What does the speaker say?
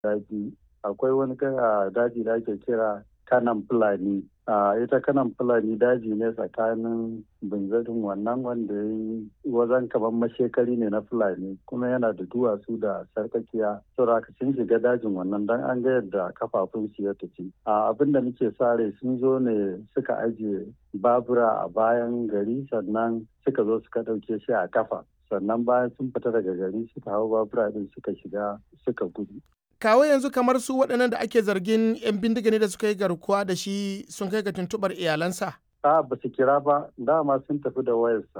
daji akwai wani daji da ake kira kanan fulani a ita kanan fulani daji ne tsakanin binzarin wannan wanda ya yi wajen kamar mashekari ne na fulani kuma yana da duwatsu da sarkakiya saboda sun shiga dajin wannan dan an ga yadda kafafun su ya tafi a abin da muke sare sun zo ne suka ajiye babura a bayan gari sannan suka zo suka ɗauke shi a kafa sannan bayan sun fita daga gari suka hau babura din suka shiga suka gudu kawo yanzu kamar su waɗannan da ake zargin 'yan bindiga ne da suka yi garkuwa da shi sun kai ga tuntuɓar iyalansa? A ba su kira ba, dama sun tafi da wayarsa.